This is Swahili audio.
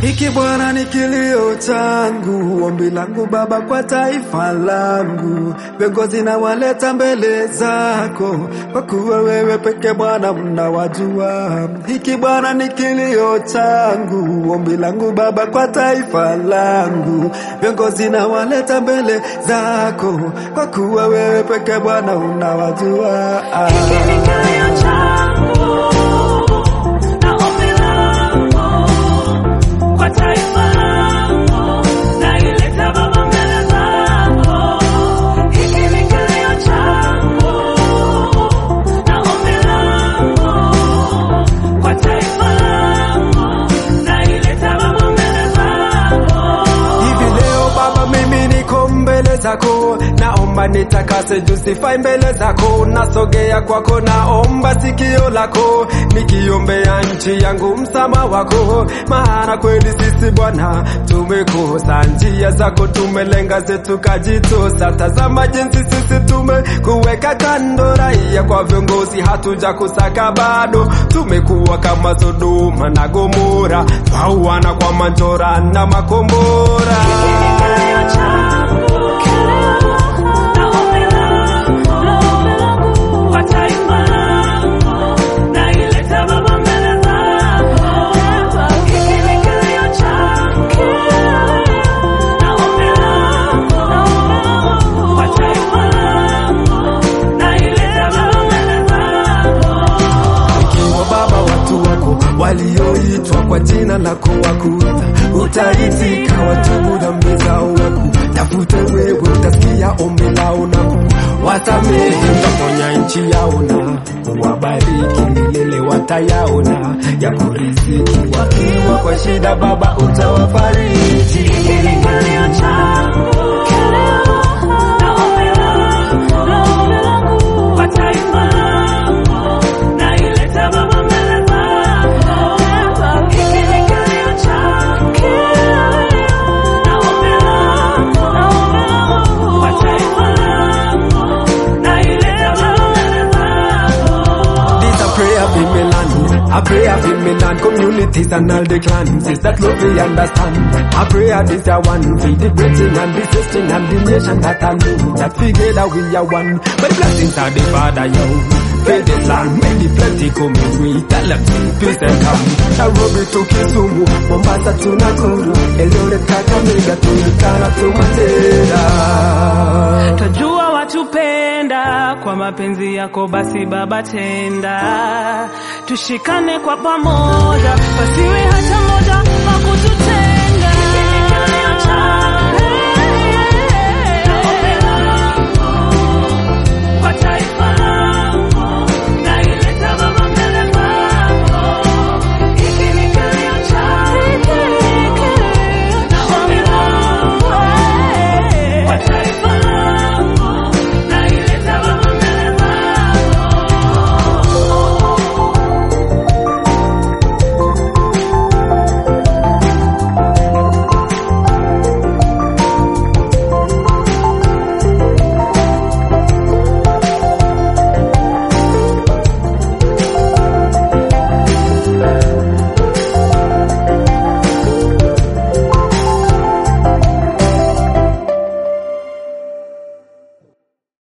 Hiki Bwana ni kilio changu, ombi langu Baba kwa taifa langu. Viongozi na waleta mbele zako, kwa kuwa wewe peke Bwana mnawajua. Hiki Bwana ni kilio changu, ombi langu Baba kwa taifa langu. Viongozi na waleta mbele zako, kwa kuwa wewe peke Bwana unawajua. Hiki ni kilio changu na ombi langu kwa taifa langu, naileta Baba mbele zako. Hiki ni kilio changu na ombi langu kwa taifa langu, naileta Baba mbele zako. Hivi leo Baba, mimi niko mbele zako, naomba nitakase justify mbele zako, nasogea kwako, naomba sikio lako, nikiombea nchi yangu msama wako, maana kweli sisi Bwana tumekosa njia zako, tumelenga zetu kajitosa. Tazama jinsi sisi tumekuweka kando, raia kwa viongozi hatuja kusaka bado, tumekuwa kama Sodoma na Gomora, twauana kwa manjora na makombora. Kilio changu na ombi langu kwa taifa langu, naileta Baba mbele zako. Hiki ni kilio changu na ombi langu kwa taifa langu, naileta Baba mbele zako. Ikiwa Baba, watu wako walioitwa kwa jina lako wakuita, utaitika watubu dhambi zao waku tafute wewe, utasikia ombi lao na wasamehe, utaponya nchi yao na wabariki, milele watayaona ya kuriziki. Wakiwa kwa shida, Baba utawafariji. Hiki ni kilio changu na ombi langu kwa taifa langu, naileta Baba mbele zako. Hiki ni kilio changu na ombi langu kwa taifa langu, naileta Baba mbele zako. This a prayer for Milan, a prayer for Milan communities and all the clans. Is that love we understand? A prayer this a one for the Britain and the system and the nation that I know that together we are one. But blessings are the Father, yo. Faith this land, many plenty coming. We tell them peace and come. Nairobi to Kisumu, Mombasa to Nakuru, Eldoret, Kakamega, Turkana to Mandera. Twajua watupenda kwa mapenzi yako, basi Baba tenda, tushikane kwa pamoja, wasiwe